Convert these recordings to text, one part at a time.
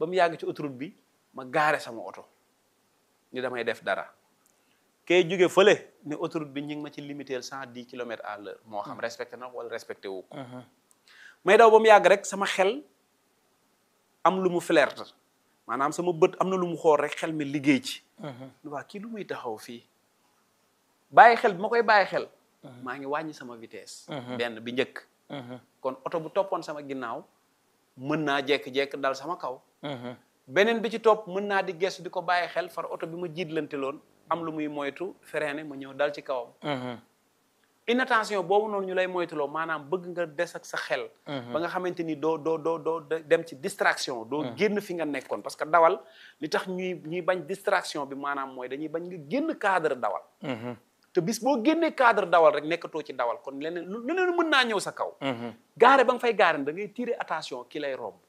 ba mu yàgg ci autoroute bi ma gaare sama oto ni damay def dara kay jóge fële ne autoroute bi ñu ngi ma ci limiter cent dix kilomètres à l'heure moo xam respecté na wala respecté wu ko may daw ba mu yàgg rek sama xel am lu mu flerte maanaam sama bët am na lu mu xool rek xel mi liggéey ci waa kii lu muy taxaw fii bàyyi xel bi ma koy bàyyi xel maa ngi wàññi sama vitesse benn bi njëkk kon oto bu toppoon sama ginnaaw mën naa jekk-jekk dal sama kaw beneen bi ci topp mën naa di gestu di ko bàyyi xel far oto bi ma jiitlante loon am lu muy moytu freiné ma ñëw dal ci kawam inattention boobu noonu ñu lay moytuloo maanaam bëgg nga des ak sa xel ba nga xamante ni doo doo doo doo dem ci distraction doo génn fi nga nekkoon parce que dawal li tax ñuy ñuy bañ distraction bi maanaam mooy dañuy bañ nga génn cadre dawal te bis boo génnee cadre dawal rek nekkatoo ci dawal kon leneen lu leneen mën naa ñëw sa kaw gaare ba nga fay gaare da ngay tirer attention ki lay romb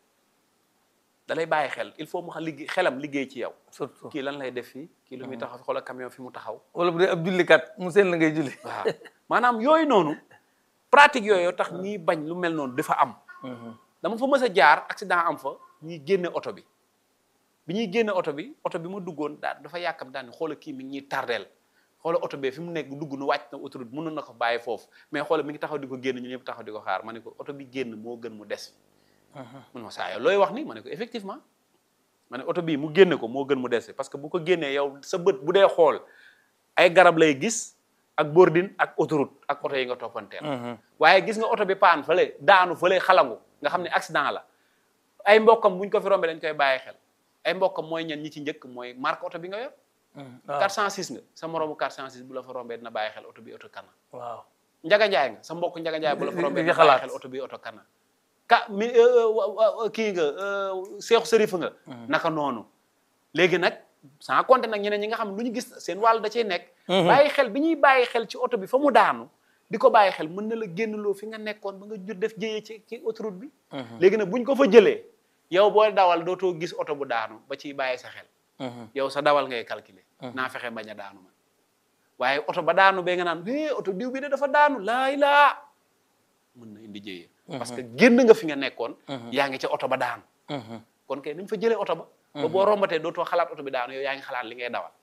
da lay bàyyi xel il faut mu xam liggéey xelam liggéey ci yow surtout kii lan lay def fii kii lu muy taxaw fi xoolal camion fi mu taxaw wala bu dee ab jullikat mu seen la ngay julli waaw maanaam yooyu noonu pratique yooyu tax ñiy bañ lu mel noonu dafa am dama fa mës a jaar accident am fa ñuy génne oto bi bi ñuy génne oto bi oto bi ma duggoon daa dafa yàkkam daal ni xoola kii mi ngi ñuy tardeel xoola oto bee fi mu nekk dugg nu wàcc na autoroute mënoon na ko bàyyi foofu mais xoola mi ngi taxaw di ko génn ñu ñëpp taxaw di ko xaar ma ne ko oto bi génn moo gën mu des fi mun ma saa yow looy wax ni ma ne ko effectivement ma ne oto bii mu génne ko moo gën mu des fi parce que bu ko génnee yow sa bët bu dee xool ay garab lay gis ak bordine ak autoroute ak oto yi nga toppanteel waaye gis nga oto bi paan fële daanu fële xalangu nga xam ne accident la ay mbokkam buñ ko fi rombee dañ koy bàyyi xel ay mbokkam mooy ñan ñi ci njëkk mooy marque oto bi nga yor 406 nga sa moroomu 406 bu la fa rombee dina bàyyi xel oto bi oto kana waaw njaga njaay nga sa mbokk njaga njaay bu la fa rombee di dina xalaat. bàyyi xel oto bi oto kana ka mi kii nga seexu sërif nga naka noonu léegi nag sans compter nag ñeneen ñi nga xam lu ñu gis seen wàll da cay nekk bàyyi xel bi ñuy bàyyi xel ci oto bi fa mu daanu di ko bàyyi xel mën na la génnloo fi nga nekkoon ba nga jur def jëyee ci ci autoroute bi léegi nag buñ ko fa jëlee yow boo dawal dootoo gis oto bu daanu ba ciy bàyyi sa xel yow sa dawal ngay calculer naa fexe bañ a daanu man waaye oto ba daanu bee nga naan é oto diw bi de dafa daanu laay laa mën na indi jëyee parce que génn nga fi nga nekkoon yaa ngi ca oto ba daanu kon kay nañ fa jëlee oto ba ba boo rombatee dootoo xalaat oto bi daanu yow yaa ngi xalaat li ngay dawal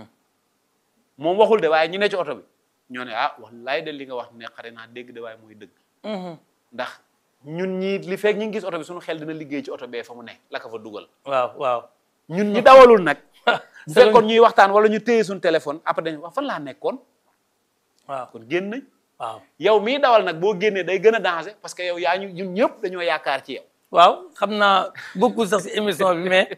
moom waxul de waaye ñu ne ci oto bi ñoo ne ah wallaay de li nga wax ne xare naa dégg de waaye mooy dëgg ndax ñun ñii li fekk ñu ngi gis oto bi suñu xel dina liggéey ci oto bee fa mu ne la ko fa dugal waaw waaw ñun ñi dawalul nag bu fekkoon ñuy waxtaan wala ñu téye suñu téléphone après dañu wax fan laa nekkoon waaw kon génn nañ waaw yow mii dawal nag boo génnee day gën a danger parce que yow yaa ñu ñun ñëpp dañoo yaakaar ci yow waaw xam naa bokkul sax si émission bi mais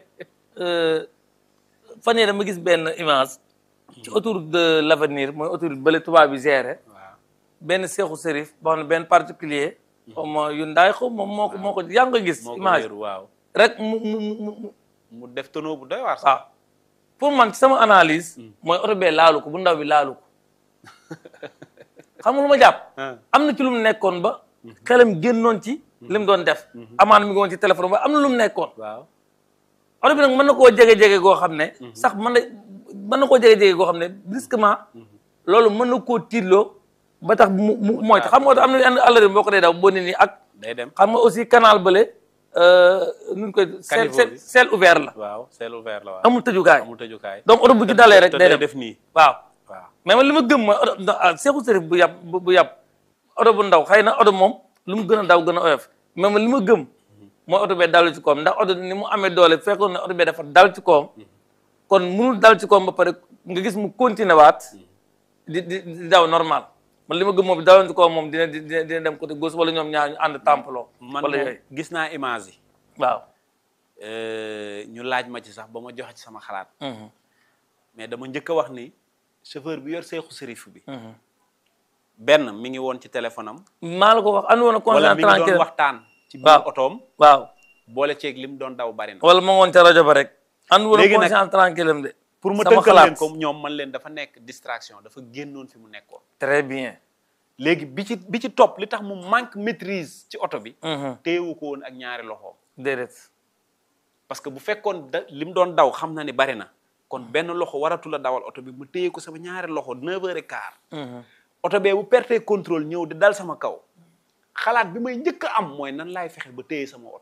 fan yii dama gis benn image ci autoroute de l'avenir mooy autoroute bële tubaab bi géré waaw benn seexu sérif boo xam ne benn particulier xaw ma yu ndaay xaw ma moo ko moo ko yaa ngi ko gis moo ko image wéeru waaw rek mu mu mu mu mu def tonneau bu doy waar sax waaw pour man ci sama analyse mooy oto bee laalu ko bu ndaw bi laalu ko xam nga lu ma jàpp ah am na ci lu mu nekkoon ba xelam génnoon ci li mu doon def amaan mi ngi woon ci téléphone ba am na lu mu nekkoon waaw oto bi nag mën na koo jege-jege goo xam ne sax mën na mën na koo jege-jege goo xam ne brusquement loolu mën na koo tiitloo ba tax mu mu mooy xam nga oto am na yenn àllari boo ko dee daw boo ne nii ak day dem xam nga aussi canal bële nuñ koy sel Caniveau sel bi. sel ouvert la waaw c'est ouvert la waaw amul tëjukaay amul tëjukaay donc oto bu ci dalee rek te day day dem def nii waaw waaw mais man li ma gëm mooy oto ndax ah seexu sërif bu yàpp bu bu yàpp oto bu ndaw xëy na oto moom lu mu gën a daw gën a oyof mais man li ma gëm mooy oto bee dalu ci koom ndax oto ni mu amee doole fekkoon ne oto bee dafa dal ci koom kon munul dal ci koom ba pare nga gis mu continuer waat di di di daw normal man li ma gëm moom daloon ci koom moom dina dina dina dem côté gauche wala ñoom ñaar ñu ànd tampaloo man wala moom yooyu gis naa image yi waaw euh, ñu laaj ma ci sax ba ma joxe ci sama xalaat mais dama njëkk a wax ni chauffeur bi yor seexu sërif bi benn mi ngi woon ci téléphone am maa la ko wax andi woon a wala conscient mi ngi doon tranquille waxtaan ci biir waaw. otoom waaw boole ceeg lim doon daw bari na wala ma ngoon ca rajo ba rek andi woon a Léegi nag- conscient tranquille am de pour ma sama tënkal xalaat. leen ko ñoom man leen dafa nekk distraction dafa génnoon fi mu nekkoon très bien léegi bi ci bi ci topp li tax mu manque maîtrise ci oto bi Mhm. téewu ko woon ak ñaari loxoom déedéet parce que bu fekkoon da li mu doon daw xam na ni bari na kon benn loxo waratu la dawal oto bi mu téye ko sama ñaari loxo neuf heures et quart oto bee bu perte contrôle ñëw di dal sama kaw xalaat bi may njëkk a am mooy nan laay fexe ba téye sama oto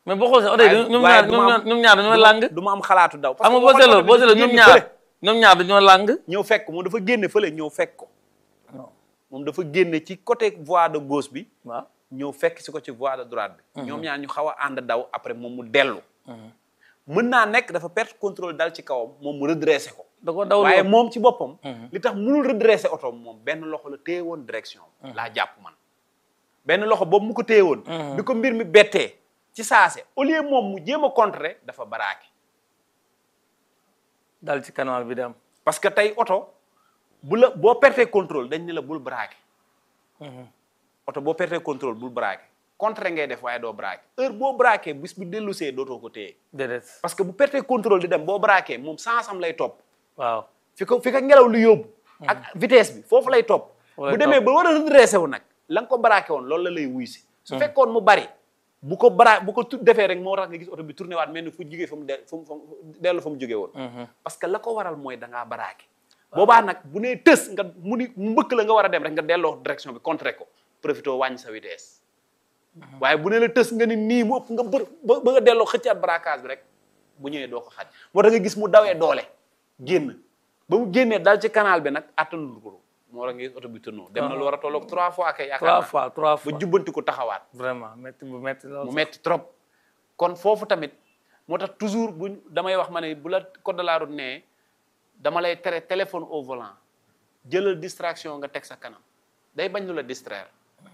mais boo xoolee oto yi waaye- ñoom waaye ñaar du ñoom ma ñaar am- ñoom ñaar dañoo làng du ma am xalaatu daw parce xam nga que boo boo seetloo xoolee boo seetloo ñoom génn ñaar fële, ñoom ñaar dañoo làng ñëw fekk ko moom dafa génne fële ñëw fekk ko moom dafa génne ci côté voie de gauche bi waaw ñëw fekk si ko ci voie de droite bi ñoom ñaar ñu xaw a ànd daw après moom mu dellu mën naa nekk dafa perte contrôle dal ci kawam moom mu redressé ko da ko daw waaye moom ci boppam li tax mënul redressé oto moom benn loxo la téye woon direction laa jàpp man benn loxo boobu mu ko téye woon bi ko mbir mi bettee ci saase au lieu moom mu jéem a contrer dafa baraake dal ci canal bi dem parce que tey oto bu la boo pertee contrôle dañ ne la bul braqué oto boo pertee contrôle bul braqué contrer ngay def waaye doo braqué heure boo braqué bis bu dellusee dootoo ko téye déedéet parce que bu pertee contrôle di dem boo braqué moom sansam lay topp waaw fi ko fi ko ngelaw lu yóbbu ak vitesse bi foofu lay topp Foofu lay bu demee ba war a redressé wu nag la nga ko braqué woon loolu la lay wuy si su fekkoon mu bari bu ko bra bu ko tu- defee rek moo tax nga gis oto bi tourné waat mel ni fu jugee fa mu de fa mu fa mu dellu fa mu jógee woon parce que la ko waral mooy da ngaa braqué boobaa nag bu nee tës nga mu ni mu mbëkk la nga war a dem rek nga delloo direction bi contré ko profité wàññi sa vitesse waaye bu ne la tës nga ni nii mu ëpp nga bër ba ba nga delloo xëccaat braquage bi rek bu ñëwee doo ko xaj moo tax nga gis mu dawee doole génn ba mu génnee dal ci canal bi nag attanul ko moo tax nga gis oto bi tënnoo dem na lu war a tolloog trois fois kay yaakaar trois naa fois trois ba fois jubbanti ko taxawaat vraiment métti bu métti lool mu metti trop kon foofu tamit moo tax toujours buñ damay wax ma ne bu la code de la route nee dama lay tere téléphone au volant jëlal distraction nga teg sa kanam day bañ lu la distraire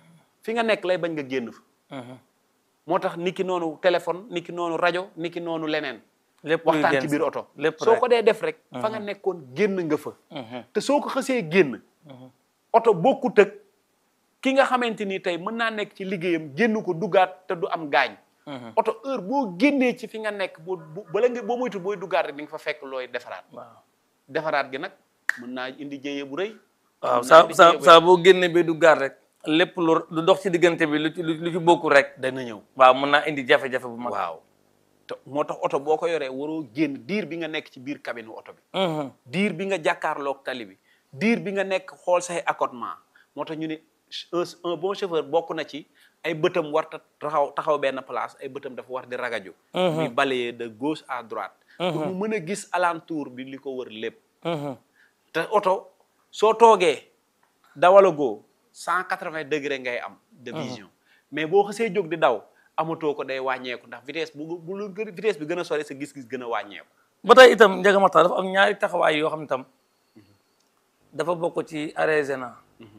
fi nga nekk lay bañ nga génn fa moo tax niki noonu téléphone niki noonu rajo niki noonu leneen lépp luy waxtaan génn ci biir oto lépp soo rek. ko dee def rek fa nga nekkoon génn nga fa te soo ko xësee génn oto bokkut ak ki nga xamante ni tey mën naa nekk ci liggéeyam génn ko duggaat te du am gaañ oto heure boo génnee ci fi nga nekk boo bu bala nga boo moytu booy duggaat rek di nga fa fekk looy defaraat waaw defaraat gi nag mën naa indi jéyee bu rëy waaw mën naa saa indi saa jéyee bu saa boo génnee ba du gaar rek lépp lu lu dox ci diggante bi lu ci lu ci bokkul rek dana ñëw waaw mën naa indi jafe-jafe bu mag waaw te moo tax oto boo ko yoree waroo génn diir bi nga nekk ci biir cabine oto bi Mhm. diir bi nga jàkkaarloog tali bi diir bi nga nekk xool say accotement moo tax ñu ne un un bon chauffeur bokk na ci ay bëtam war ta taxaw taxaw benn place ay bëtam dafa war di ragaju muy balayer de gauche à droite pour mu mën a gis alentour bi li ko wër lépp Mhm. te oto soo toogee dawalagoo cent quatre-vingts degré ngay am de vision mais boo xasee jóg di daw amatoo ko day wàññeeku ndax vitesse bu bu lu gën- vitesse bi gën a sori sa gis-gis gën a wàññeeku ba tey itam Ndiaga Makhtar dafa am ñaari taxawaay yoo xam ne tam dafa bokk ci arrêt gênant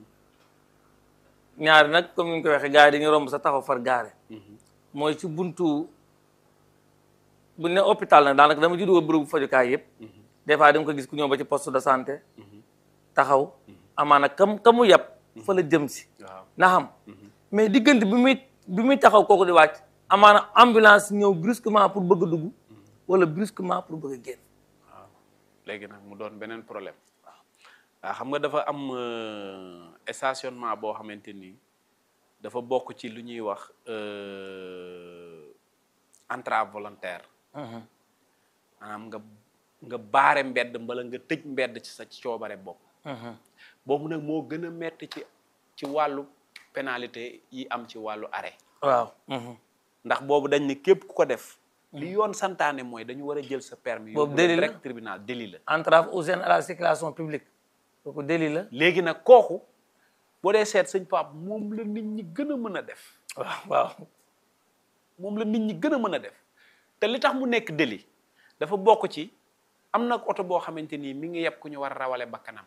ñaari nag comme ni ñu ko waxee gars yi dañuy romb sa taxaw far gaare mooy ci buntu bu ne hôpital nag daanaka dama juddoo bërëbu fajukaay yëpp des fois da nga ko gis ku ñëw ba ci poste de santé taxaw amaana kam kamu yàpp fa la jëm si waaw na xam mais diggante bi muy bi muy taxaw kooku di wàcc amaana ambulance ñëw brusquement pour bëgg a dugg wala brusquement pour bëgg a génn waaw léegi nag mu doon beneen problème waaw xam nga dafa am euh, stationnement boo xamante ni dafa bokk ci lu ñuy wax euh, entrave volontaire maanaam nga nga baare mbedd mbala nga tëj mbedd ci sa coobare bopp boobu nag moo gën a metti ci ci wàllu pénalité yi am ci wàllu arrêt waaw ndax boobu dañ ne képp ku ko def li yoon santaane mooy dañu war a jël sa permis Boobu yóbbu la délit la? direct tribunal délit la entrave aux gênes à la circulation publique kooku délit la léegi nag kooku boo dee seet sëñ Pape moom la nit ñi gën a mën a def waaw waaw moom la nit ñi gën a mën a def te li tax mu nekk délit dafa bokk ci am na oto boo xamante ni mi ngi yeb ku ñu war a rawale bakkanam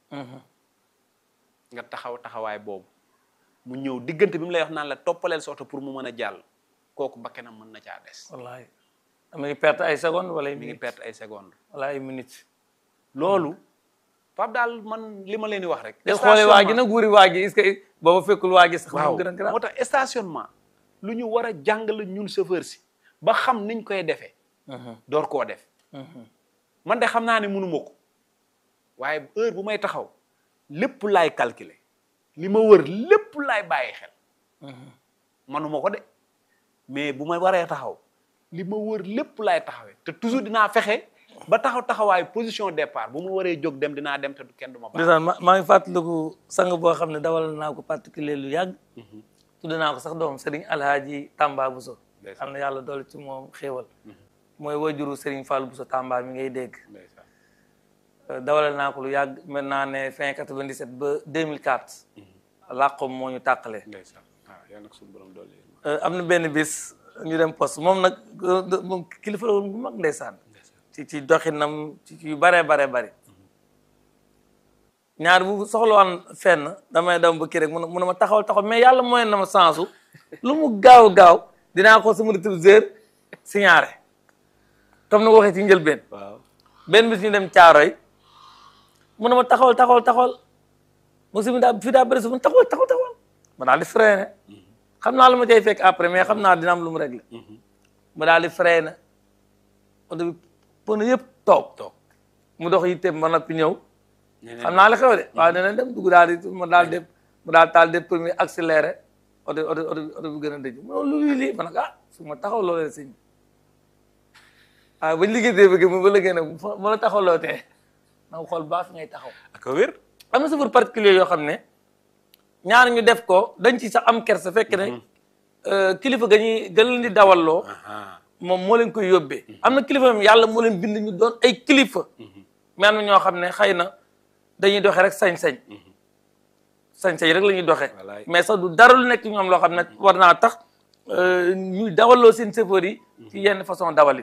nga taxaw taxawaay boobu mu ñëw diggante bi mu lay wax naan la toppaleel sa oto pour mu mën a jàll kooku bakkanam mën na caa des wallahi mi ngi perte ay secondes wala ay mi ngi minutes perte ay secondes wala ay minutes loolu Pape daal man li ma leen di wax rek te xoolee waa ji nag wuri waa ji est-ce que booba fekkul waa ji sax waaw mu gën a grave moo tax stationnement lu ñu war a jàngale ñun chauffeur si ba xam niñ koy defee door koo def man de xam naa ne mënuma ko waaye heure bu may taxaw lépp laay calculer li ma wër lépp laay bàyyi xel manuma ko de mais bu ma waree taxaw li ma wër lépp laay taxawee te toujours dinaa fexe ba taxaw taxawaay position départ bu ma waree jóg dem dinaa dem te du kenn du ma baax ndeysaan ma maa ngi fàttaliku sang boo xam ne dawal naa ko particulier lu yàgg tudd naa ko sax doom Serigne Alhaaji Tamba Bousso ndeysaan. am na yàlla doole ci moom xéewal mooy wajuru Serigne Fallou Bousso Tamba mi ngay dégg ndeysaan Euh, dawale naa ko lu yàgg mën naa ne fin 97 ba 2004 làqom moo ñu tàqale ndeysaan waaw yal na ko suñu borom dolli Euh, am na benn bis ñu dem poste moom nag euh, de- moom kilifa la woon bu mag ndeysaan ci ci doxinam ci ci yu bare bare bari ñaar bu soxlawaan fenn damay dem ba kii rek mun mun ma taxawal taxaw mais yàlla mooy na ma sensu lu mu gaaw gaaw dinaa ko sama rétroviseur signalé comme ni ko waxee ci njëlbeen waaw benn bis ñu dem caaroy mun na ma taxawal taxawal taxawal mu si daa fii daa bëri su ma taxawal taxawal taxawal ma daal di freiné xam naa lu ma cay fekk après mais xam naa dina am lu mu réglé mu daal di freiné oto bi pneu yëpp toog toog mu dox yitteem ba noppi ñëw ñeneen xam naa la xew de waaw nee na dem dugg daal di mu daal def mu daal taal def premier accéléré oto oto oto oto bi gën a dëj mu ne lu lii ma ne ko ah su ma taxaw loo leen sëñ waaw bañ liggéey dee bëgg mu ba liggéey nag ma la taxaw loo tee na nga xool baax fi ngay taxaw ak a wér am na chauffeur particulier yoo xam ne ñaar ñu def ko dañ ci sax am kersa fekk ne euh, kilifa ga ñuy gën leen di dawalloo aha moom moo leen koy yóbbee am na kilifa moom yàlla moo leen bind ñu doon ay kilifa mais am na ñoo xam ne xëy na dañuy doxee rek sañ-sañ sañ-sañ rek la ñuy doxee Wallaay. mais sax du dara lu nekk ci ñoom loo xam ne war naa tax euh, ñuy dawaloo seen chauffeur yi ci yenn façon dawali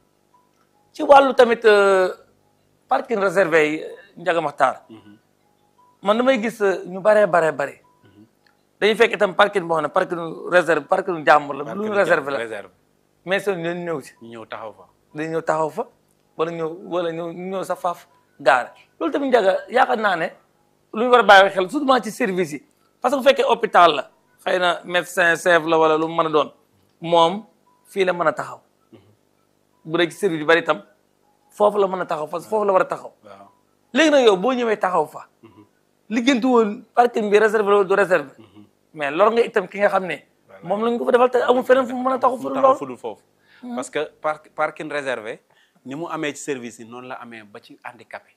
ci wàllu tamit euh, parking réservé yi Ndiaga Makhtar man damay gis euh, ñu baree baree bare dañuy fekk itam parking boo xam ne parking réserve parking jàmbur la lu ñu réservé la réserve mais seen ñooñu ñëw ci ñu ñëw taxaw fa dañu ñëw taxaw fa wala ñëw wala ñëw ñu ñëw sa faaf gaare loolu tamit njaga yaakaar naa ne lu ñu war a bàyyi xel surtout ci service yi parce que bu fekkee hôpital la xëy na médecin chef la wala lu mu mën a doon moom fii la mën a taxaw bu dee ci service yu bari itam foofu la mën a taxaw parce que foofu la war a taxaw waaw léegi nag yow boo ñëwee taxaw fa liggéentu woon parking bi réservé la du réservé mais lor nga itam ki nga xam ne moom lañ ko fa defal te amul feneen fu mu mën a taxaw fu mu dul taxaw loolu fudul foofu parce que par parking réservé ni mu amee ci service yi noonu la amee ba ci handicapé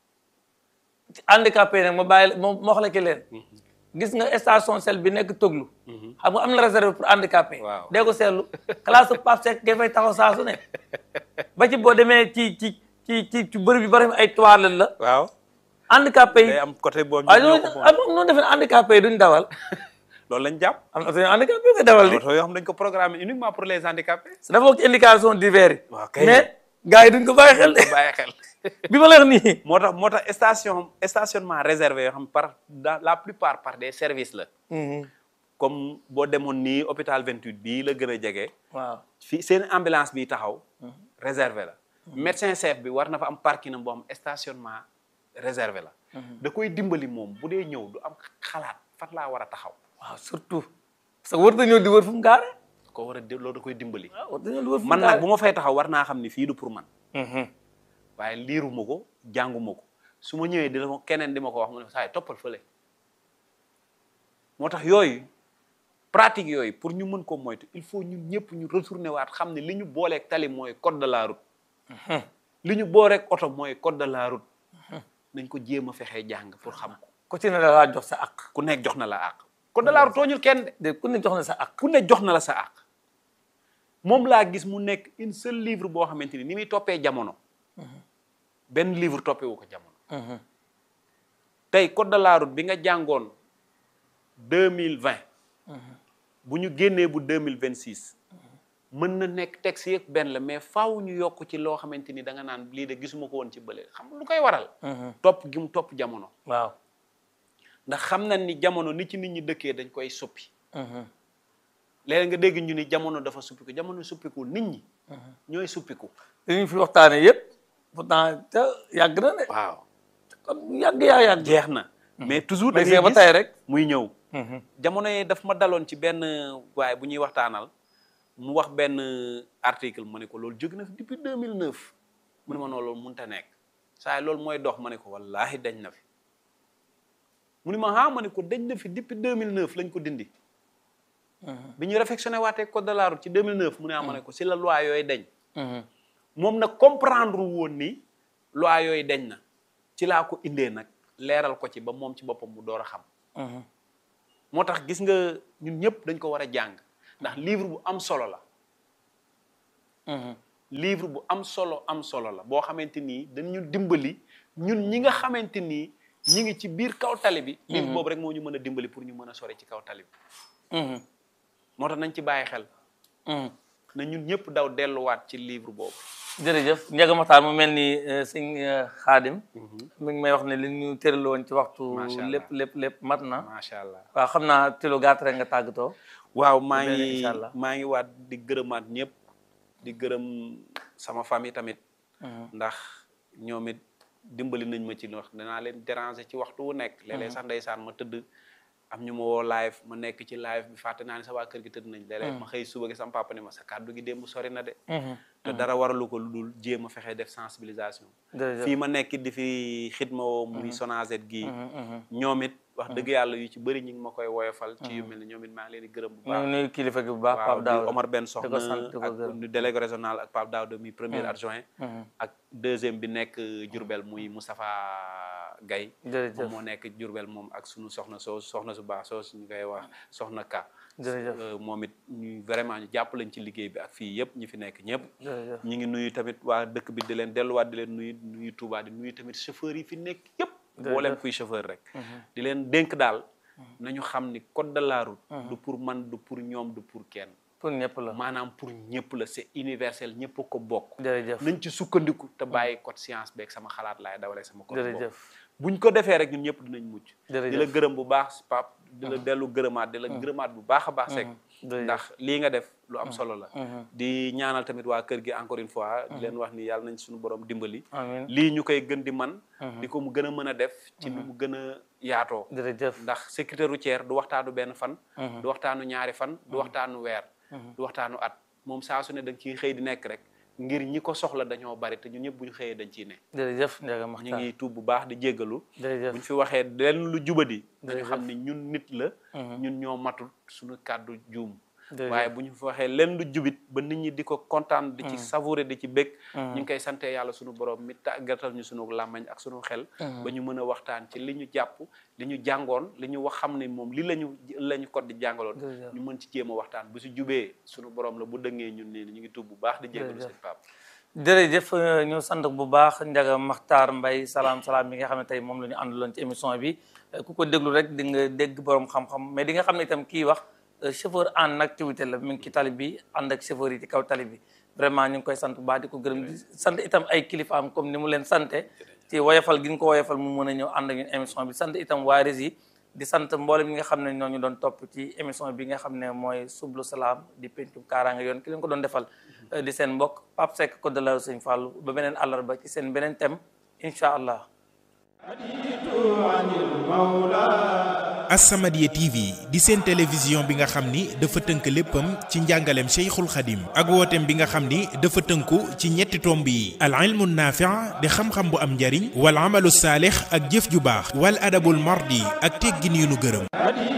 ci handicapé nag ma bàyyi ma ma wax la ki leen gis nga station sel bi nekk toglu xam nga am na réserve pour handicapé Waaw. dee ko seetlu classe Pape Seck ngay fay taxaw saa su ne ba ci boo demee ci ci ci ci ci bërëb yu bari ay toilettes la waaw handicapé yi day am côté boobu waaye ñoo loolu ko am am noonu defe ne handicapé yi duñ dawal loolu lañ jàpp am na suñu handicapé nga dawal di oto yoo xam dañ ko programmé uniquement pour les handicapés dafa bokk ci indication divers yi Waaw kay. mais gars yi duñ ko bàyyi xel de bàyyi xel bi ma la wax nii moo tax moo tax station stationnement réservé yoo xam par dans la plupart par des services la comme boo demoon nii hôpital 28 bii la gën a jege waaw fii seen ambulance bi taxaw réservé la médecin chef bi war na fa am parking am boo xam stationnement réservé la da koy dimbali moom bu dee ñëw du am xalaat fan laa war a taxaw waaw surtout parce que war na ñëw di wër fu mu gaare ko war a di loolu da koy dimbali waaw war na ñëw di wër fu mu man nag gaare bu ma fay taxaw war naa xam ni fii du pour man Mhm. waaye liiruma ko jànguma ko su ma ñëwee di la ma keneen di ma ko wax mu ne saa yi toppal fële moo tax yooyu pratique yooyu pour ñu mën ko moytu il faut ñun ñëpp ñu retourner waat xam ne li ñu booleeg tali mooy code de la route li ñu booleeg oto mooy code de la route nañ ko jéem a fexee jàng pour xam ko ku ci ne la laa jox sa àq ku nekk jox na la àq code de la route tooñul kenn de de ku ne jox na sa àq ku ne jox na la sa àq moom laa gis mu nekk une seul livre boo xamante ni ni muy toppee jamono benn livre toppewu ko jamono tey code de la route bi nga jàngoon deux mille vingt bu ñu génnee bu deux mille vingt six mën na nekk texte yëpp benn la mais faaw ñu yokk ci loo xamante ni da nga naan lii de gisuma ko woon ci bële xam nga lu koy waral. topp gi mu topp jamono. waaw ndax xam nañ ni jamono ni ci nit ñi dëkkee dañ koy suppi. léeg nga dégg ñu ni jamono dafa suppiku jamono suppiku nit ñi. ñooy suppiku. li ñu fi waxtaanee yëpp pourtant te yàgg na de. waaw kon yàgg yaa yàgg. jeex na. mais toujours da mais ngay ba gis tey rek. muy ñëw. jamono yi daf ma daloon ci benn waaye bu ñuy waxtaanal mu wax benn article ma ne ko loolu jóg na fi depuis 2009 mu ne ma noonu loolu mënut a nekk saa yi loolu mooy dox ma ne ko wallaahi dañ na fi mu ne ma ah ma ne ko dañ na fi depuis 2009 lañ ko dindi. bi ñu réflexionné waatee code de la route ci 2009 mu ne ah ma ne ko si la loi yooyu dañ. moom nag comprendre woon ni loi yooyu dañ na ci laa ko indee nag leeral ko ci ba moom ci boppam mu door a xam. moo tax gis nga ñun ñëpp dañ ko war a jàng ndax livre bu am solo la livre bu am solo am solo la boo xamante nii dañu dimbali ñun ñi nga xamante nii ñi ngi ci biir kaw tali bi livre boobu rek moo ñu mën a dimbali pour ñu mën a sore ci kaw tali bi moo tax nañ ci bàyyi xel na ñun ñëpp daw delluwaat ci livre boobu jërëjëf Ndiaga Makhtar mu mel ni sëñ Xaadim mi ngi may wax ne li ñu tëraloo woon ci waxtu Macha Allah. lépp lépp lépp mat na macha allah waaw xam naa ci lu gàtt rek nga tàggatoo waaw maa beneen ngi incha allah. maa ngi waat di gërëmaat ñëpp di gërëm sama famille tamit ndax ñoom it dimbali nañ ma ci wax danaa leen déranger ci waxtu wu nekk léeg-léeg sax ndeysaan ma tëdd am ñu ma woo live ma nekk ci live bi fàtte naa ne sa waa kër gi tëdd nañ léeg-léeg ma xëy suba gi sama papa ne ma sa kàddu gi démb sori na de te dara waralu ko lu dul jéem a fexe def sensibilisation jërëjëf fii ma nekk di fi xidma woo muy Sonaged gii ñoom it wax dëgg yàlla yu ci bëri ñu ngi ma koy woyofal ci yu mel ni ñoom it maa ngi leen di gërëm bu ñu baax ngi nuyu kilifa gi bu baax waaw Pape di Daouda Omar Ben di ko Soxna sant di ko ak gërëm du délégué régional ak Pape Daouda mi premier adjoint Mhm. ak deuxième bi nekk Diourbel muy Moustapha Gaye jërëjëf moom moo nekk Diourbel moom ak sunu soxna soo soxna su baax soo ñu koy wax soxna Ka jërëjëf Euh, moom it ñu vraiment ñu jàpp lañ ci liggéey bi ak fii yëpp ñi fi nekk ñëpp jërëjëf ñu ngi nuyu tamit waa dëkk bi di leen delluwaat di leen nuyu nuyu Touba di nuyu tamit chauffeur yi fi nekk yëpp boo leen kuy chauffeur rek di leen dénk daal nañu xam ni code de la route du pour man du pour ñoom du pour kenn pour ñëpp la maanaam pour ñëpp la c'est universel ñëpp a ko bokk jërëjëf nañ ci sukkandiku te bàyyi code science beeg sama xalaat laay dawalee sama code bopp jërëjëf buñ ko defee rek ñun ñëpp dinañ mucc di la jërëjëf gërëm bu baax Pape di la dellu gërëmaat di la gërëmaat bu baax a baax Seck jërëjëf ndax lii nga def lu am solo la di ñaanal tamit waa kër gi encore une fois di leen wax ni yàlla nañ suñu borom dimbali amiin lii ñu koy gën di man di ko mu gën a mën a def ci nu mu gën a yaatoo jërëjëf ndax sécurité routière du waxtaanu benn fan du waxtaanu ñaari fan du waxtaanu weer du waxtaanu at moom saa su ne da nga ciy xëy di nekk rek ngir ñi ko soxla dañoo bari te ñun ñëpp bu ñu xëyee dañ ciy ne jërëjëf Ndiaga ñu Makhtar ngi tuub bu baax di jéggalu jërëjëf bu ñu fi waxee lenn lu jubadi dañu Jërëjëf. xam ne ñun nit la ñun ñoo matul suñu kàddu juum jërëjëf waaye bu ñu fi waxee lenn lu jubit ba nit ñi di ko kontaan di ci savourer di ci bég ñu ngi koy sante yàlla suñu borom mi tàggatal ñu suñu làmmañ ak suñu xel ba ñu mën a waxtaan ci li ñu jàpp li ñu jàngoon li ñu wax xam ne moom li lañu la ñu ko di jàngaloon Jërëjëf. ñu mën ci jéem a waxtaan bu si jubee suñu borom la bu dëngee ñun nii ñu ngi tuub bu baax di jéggalu Jërëjëf. seen pap jërëjëf euh, ñu sant bu baax Ndiaga Makhtar Mbaye salaam salaam bi nga xam ne tey moom la ñu àndaloon ci émission bi Euh, ku ko déglu rek di nga dégg borom xam-xam mais di nga xam ne itam kii wax euh, chauffeur en activité la mi ngi ci tali bi ànd ak chauffeur yi ci kaw tali bi vraiment ñu ngi koy sant bu baax di ko gërëm di sant itam ay kilifaam comme ni mu leen sante ci woyofal gi ñu ko woyofal mu mën a ñëw ànd ak ñun émission bi sant itam waa Rési di sant mboolem ñi nga xam ne ñoo ñu doon topp ci émission bi nga xam ne mooy sublu salaam di pencum kaaraanga yoon ki leen ko doon defal euh, di seen mbokk Pape Seck ko de la Sëñ Fallou ba beneen àllarba ci seen beneen thème incha allah As-Samadiyya TV di seen télévision bi nga xam ni dafa tënk léppam ci njàngaleem Cheikhul Khadim ak wooteem bi nga xam ni dafa tënku ci ñetti tomb yi al ilmu naafi' di xam-xam bu am njariñ wal amalu saalix ak jëf ju baax wal adabul mardi ak teggin yu nu gërëm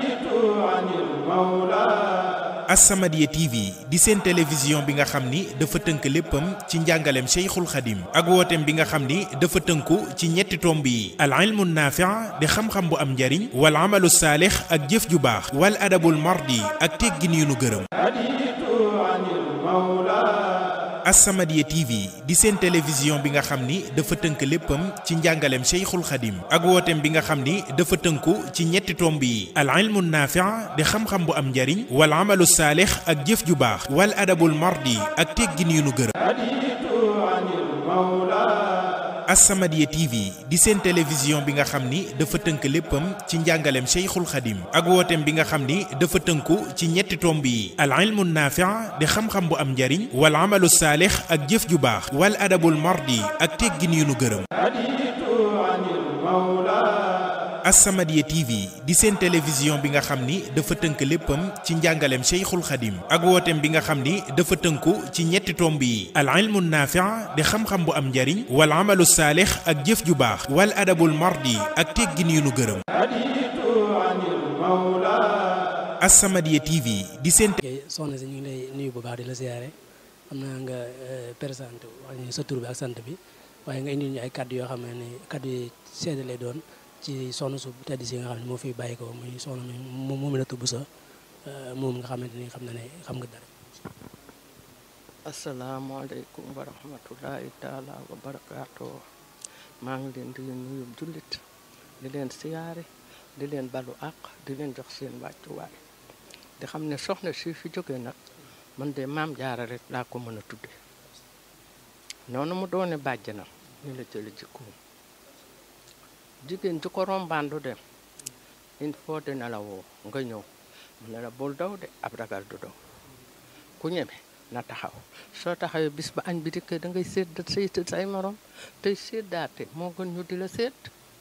As-Samadiyya TV di seen télévision bi nga xam ni dafa tënk léppam ci njàngaleem Cheikhul Khadim ak wooteem bi nga xam ni dafa tënku ci ñetti tomb yi al ilmu naafi' di xam-xam bu am njariñ wal amalu saalix ak jëf ju baax wal adabul mardi ak teggin yu nu gërëm As-Samadiyya TV di seen télévision bi nga xam ni dafa tënk léppam ci njàngaleem Cheikhul Khadim ak wooteem bi nga xam ni dafa tënku ci ñetti tomb yi al ilmu naafi' di xam-xam bu am njariñ wal amalu saalix ak jëf ju baax wal adabul mardi ak teggin yu nu gërëm As-Samadiyya TV di seen télévision bi nga xam ni dafa tënk léppam ci njàngaleem Cheikhul Khadim ak wooteem bi nga xam ni dafa tënku ci ñetti tomb yi al ilmu naafi' di xam-xam bu am njariñ wal amalu saalix ak jëf ju baax wal adabul mardi ak teggin yu nu gërëm As-Samadiyya TV di seen télévision bi nga xam ni dafa tënk léppam ci njàngaleem Cheikhul Khadim ak wooteem bi nga xam ni dafa tënku ci ñetti tomb yi al ilmu naafi' di xam-xam bu am njariñ wal amalu saalix ak jëf ju baax wal adabul mardi ak teggin yu nu gërëm As-Samadiyya TV di seen ok soxna si ñu ngi lay nuyu bu baax di la siyaare xam naa nga présenté wax ñu sa tur bi ak sant bi waaye nga indil ñu ay kaddu yoo xam ne ni kaddu yi seede lay doon ci soxna su tedd si nga xam ne moo fi bàyyi ko muy soxna mi moom mi la tubb sa moom nga xamante ni xam na ne xam nga dara asalaamaaleykum wa rahmatullahi taala wa barakaatu maa ngi leen di nuyu jullit di leen siyaare di leen balu àq di leen jox seen wàccuwaay di xam ne soxna si fi jóge nag man de maam jaara rek laa ko mën a tudde noonu mu doone bàjjanam ni la jële jikkoom jigéen ji ko rombaandu dem il faut dina la woo nga ñëw mu ne la bul daw de ab ragal du daw ku ñeme na taxaw soo taxawee bis ba añ bi dikkee da ngay sédd say say morom tey séddaate moo gën ñu di la sédd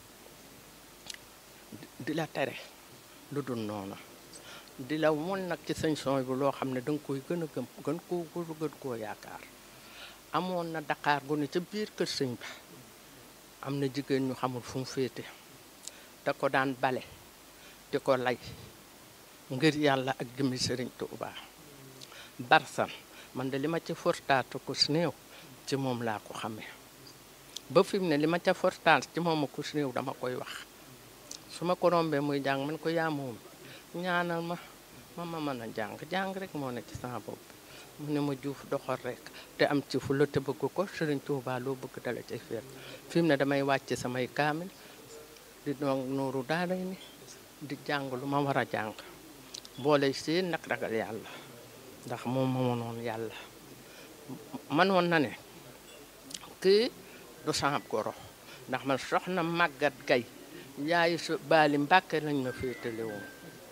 di la tere lu dul noonu di la won nag ci sañ son bi loo xam ne da nga koy gën a gëm gën koo gën koo yaakaar amoon na Dakar gu ne ca biir kër sëñ ba am na jigéen ñu xamul fu mu féete te ko daan bale di ko lay ngir yàlla ak jëmmi sëriñ Tuubaa barsan man de li ma ca fortaatu ko si néew ci moom laa ko xamee ba fi mu ne li ma ca fortaat ci moom ko si néew dama koy wax su ma ko rombee muy jàng man ko yaa moom ñaanal ma ma ma mën a jàng jàng rek moo ne ci sama bopp mu ne ma juuf doxal rek te am ci fu la te bëgg ko sëriñ Tuubaa loo bëgg dala cay féer fi mu ne damay wàcc samay kaamil di doon nooru daara ni di jàng lu ma war a jàng boole seen nag ragal yàlla ndax moom moo noonu yàlla manoon na ne kii du sama goro ndax man soxna màggat gay yaayu su baali mbàkke lañ ma féetale woon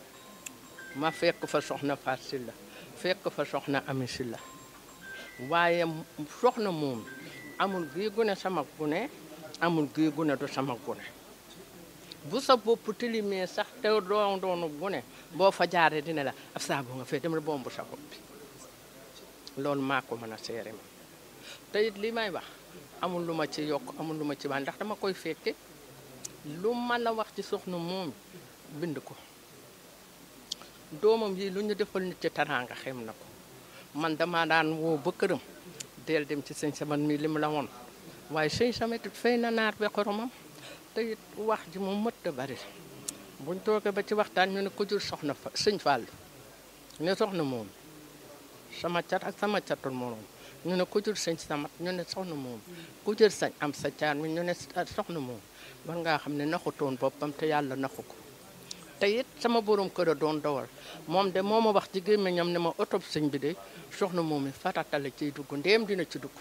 ma fekk fa soxna Faat Silla fekk fa soxna Ami Silla waaye soxna moom amul gii gune sama gune amul gii gune du sama gune bu sa bopp tilimee sax te doon doonu gune boo fa jaaree dina la ab saabu nga fee demal bombu sa bopp bi loolu maa ko mën a seere ma te it li may wax amul lu ma ci yokk amul lu ma ci wax ndax dama koy fekke lu mën a wax ci soxna moom bind ko doomam yi lu ñu defal nit ci taraanga xem na ko man dama daan woo ba këram del dem ci sëñ saman mi li mu la woon waaye sëñ samet it fay na naar be xoromam te it wax ji moom mët a bari buñ toogee ba ci waxtaan ñu ne ko jur soxna fa sëñ Fall ne soxna moom sama cat ak sama catul moroom ñu ne ku jur sëñ samat ñu ne soxna moom ku jur sañ am sa caar mi ñu ne soxna moom war ngaa xam ne naxutoon boppam te yàlla naxu ko te it sama borom kër a doon dawal moom de moo ma wax ci gémmiñam ne ma oto sëñ bi de soxna moom mi faratale ciy dugg ndéem dina ci dugg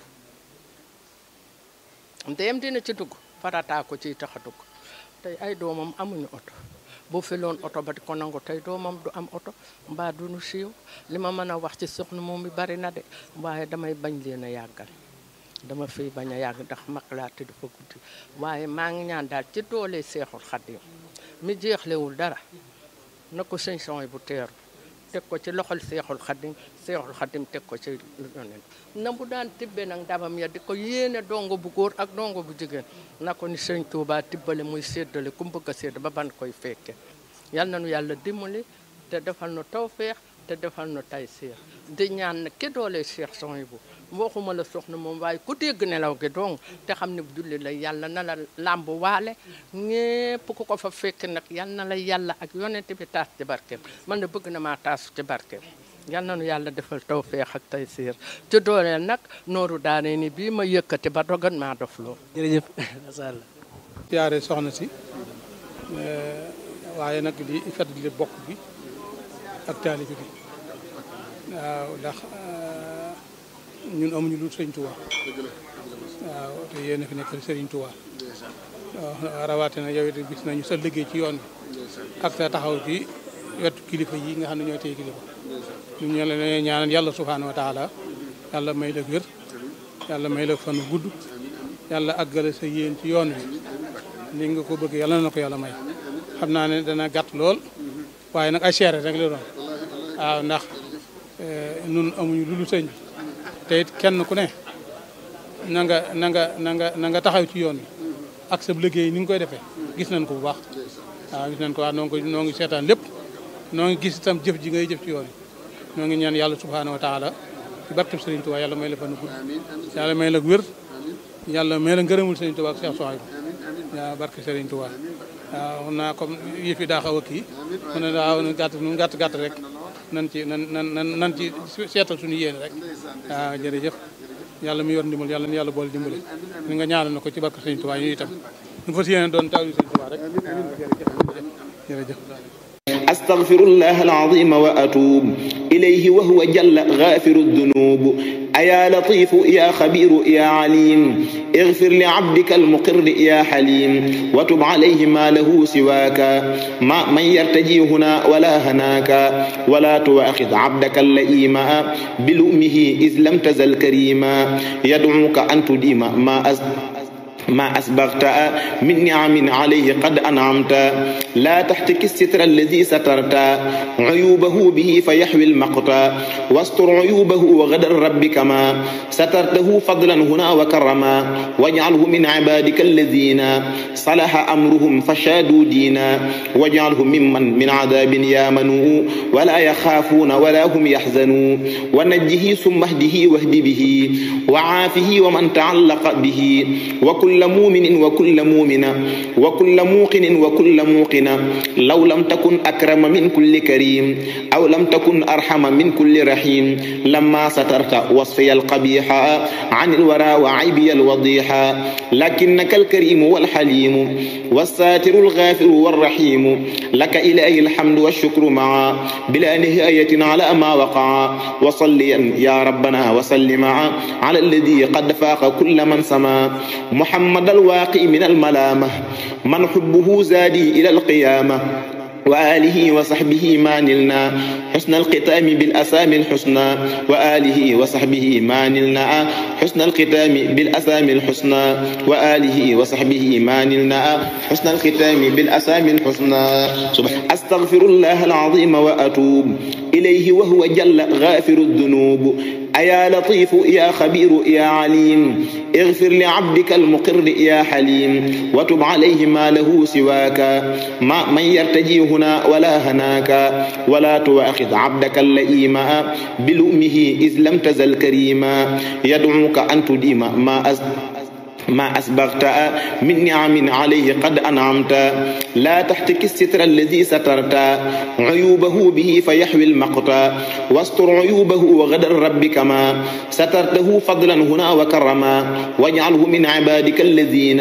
ndéem dina ci dugg farataa ko ciy tax a dugg tey ay doomam amuñu oto boo feloon oto ba di ko nangu tey doomam du am oto mbaa du nu siiw li ma mën a wax ci soxna moom mi bari na de waaye damay bañ leen a yàggal dama fiy bañ a yàgg ndax mag laa te dafa guddi waaye maa ngi ñaan daal ci doole seexul xaddim mi jeexlewul dara na ko sëñ sooy bu teeru teg ko ci loxol seexul xaddim seexul xaddim teg ko ci yonent na bu daan tibbe nag ndabam ya di ko yéene dongo bu góor ak dongo bu jigéen na ko ni sëñ Tuubaa tibbale muy séddale ku bëgg a sédd ba ban koy fekke yal na nu yàlla dimbali te defal nu tawfeex te defal nu tay seex di ñaan na ki doole seex sooy bu waxuma la soxna moom waaye ku dégg nelaw gi dong te xam ne julli la yàlla na la làmb waale ñépp ku ko fa fekk nag yal na la yàlla ak yonent bi taas ci barkeem man de bëgg na maa taasu ci barkeem yal na nu yàlla defal tawfeex ak tay siir ci dooleel nag nooru daane ni bii ma yëkkati ba dogan maa dof loo jërëjëf macha allah siyaare soxna si waaye nag di fàttali bokk bi ak taalibe bi waaw ndax ñun amuñu lu sëriñ Tuubaa waaw te yéen a fi nekkal sëriñ Tuubaa waaw rawatina yow it gis nañu sa liggéey ci yoon bi ak sa taxaw ci wetu kilifa yi nga xam ne ñooy tey kilifa ñu ñu la ñaanal yàlla subhaanahu wa taala yàlla may la wér yàlla may la fan gudd yàlla àggale sa yéen ci yoon wi ni nga ko bëgg yàlla na ko yàlla may xam naa ne dana gàtt lool waaye nag ay seere rek la doon waaw ndax nun amuñu lu lu sëñ bi te it kenn ku ne na nga na nga na nga na nga taxaw ci yoon wi ak sa liggéey ni nga koy defee gis nañ ko bu baax waaw gis nañ ko wax noo ngi noo ngi seetaan lépp noo ngi gis itam jëf ji ngay jëf ci yoon wi noo ngi ñaan yàlla subhaanahu wa taala ci barkeb Sëriñ Tuubaa yàlla may la fan gudd yàlla may la wér yàlla may la ngërëmul Sëriñ Tuubaa ak Cheikh Souhaïbou waaw barke Sëriñ Tuubaa waaw naa comme yëf yi daa xaw a kii mu ne waaw nu gàtt nu gàtt gàtt rek nan ci nan nan nan nan ci seetal suñu yéene rek waaw jërëjëf yàlla mu yor ndimbal yàlla na yàlla boole dimbali ni nga ñaanal na ko ci barke Sëñ Tuubaa yi itam ñu fas yéene doon taw Sëñ Tuubaa rek jërëjëf jërëjëf أستغفر الله العظيم وأتوب إليه وهو جل غافر الذنوب أيا لطيف يا خبير يا عليم اغفر لعبدك المقر يا حليم وتب عليه ما له سواك ما من يرتجي هنا ولا هناك ولا تؤاخذ عبدك اللئيم بلؤمه إذ لم تزل كريما يدعوك أن تديم ما أز ما أسبغت من نعم عليه قد أنعمت لا تحتك الستر الذي سترت عيوبه به فيحوي المقت واستر عيوبه وغدر ربك ما سترته فضلا هنا وكرما واجعله من عبادك الذين صلح أمرهم فشادوا دينا واجعله ممن من عذاب يامنوا ولا يخافون ولا هم يحزنون ونجه ثم اهده واهد به وعافه ومن تعلق به وكل كل مؤمن وكل مؤمنة وكل موقن وكل موقنة لو لم تكن أكرم من كل كريم أو لم تكن أرحم من كل رحيم لما سترت وصفي القبيح عن الورى وعيبي الوضيح لكنك الكريم والحليم والساتر الغافر والرحيم لك إلهي الحمد والشكر معا بلا نهاية على ما وقع وصليا يا ربنا وسلم على الذي قد فاق كل من سما محمد محمد الواقي من الملامة من حبه زادي إلى القيامة وآله وصحبه ما نلنا حسن الختام بالأسامي الحسنى وآله وصحبه ما نلنا حسن الختام بالأسامي الحسنى وآله وصحبه ما نلنا حسن الختام بالأسامي الحسنى أستغفر الله العظيم وأتوب إليه وهو جل غافر الذنوب أيا لطيف يا خبير يا عليم اغفر لعبدك المقر يا حليم وتب عليه ما له سواك ما من يرتجي هنا ولا هناك ولا تؤاخذ عبدك اللئيم بلؤمه إذ لم تزل كريما يدعوك أن تديم ما أز ما أسبغت من نعم عليه قد أنعمت لا تحتك الستر الذي سترت عيوبه به فيحوي المقت واستر عيوبه وغدر ربك ما سترته فضلا هنا وكرما واجعله من عبادك الذين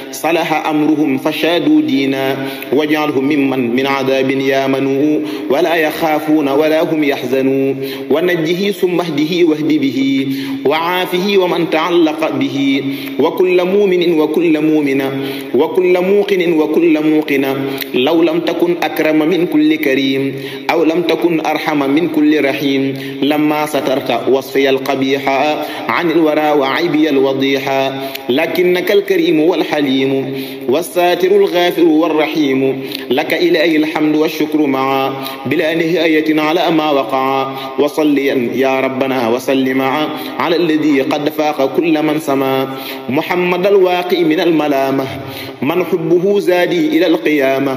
صلح أمرهم فشادوا دينا واجعله ممن من عذاب يامنوا ولا يخافون ولا هم يحزنون ونجه ثم اهده واهد به وعافه ومن تعلق به وكل كل مؤمن وكل مؤمنة وكل موقن وكل موقنة لو لم تكن أكرم من كل كريم أو لم تكن أرحم من كل رحيم لما سترت وصفي القبيح عن الورى وعيبي الوضيح لكنك الكريم والحليم والساتر الغافر والرحيم لك إلهي الحمد والشكر معا بلا نهاية على ما وقع وصليا يا ربنا وسلم على الذي قد فاق كل من سما محمد محمد الواقي من الملامة من حبه زادي إلى القيامة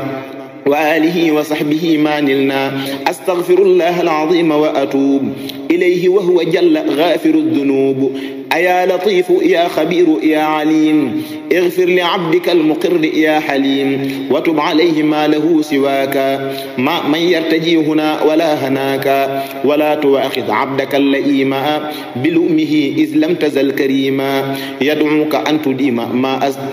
وآله وصحبه ما نلنا أستغفر الله العظيم وأتوب إليه وهو جل غافر الذنوب أيا لطيف يا خبير يا عليم اغفر لعبدك المقر يا حليم وتب عليه ما له سواك ما من يرتجي هنا ولا هناك ولا تؤاخذ عبدك اللئيم بلؤمه إذ لم تزل كريما يدعوك أن تديم ما أز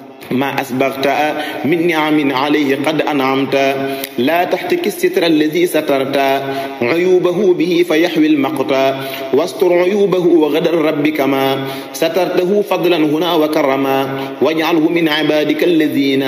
ما أسبغت من نعم عليه قد أنعمت لا تحتك الستر الذي سترت عيوبه به فيحوي المقت واستر عيوبه وغدر ربك ما سترته فضلا هنا وكرما واجعله من عبادك الذين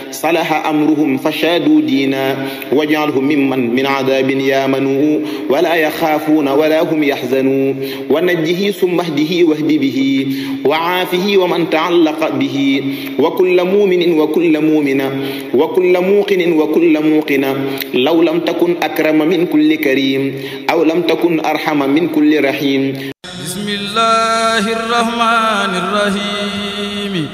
صلح أمرهم فشادوا دينا واجعله ممن من عذاب يامنوا ولا يخافون ولا هم يحزنون ونجه ثم اهده واهد به وعافه ومن تعلق به وكل مؤمن وكل مؤمنة وكل موقن وكل موقنة لو لم تكن أكرم من كل كريم أو لم تكن أرحم من كل رحيم بسم الله الرحمن الرحيم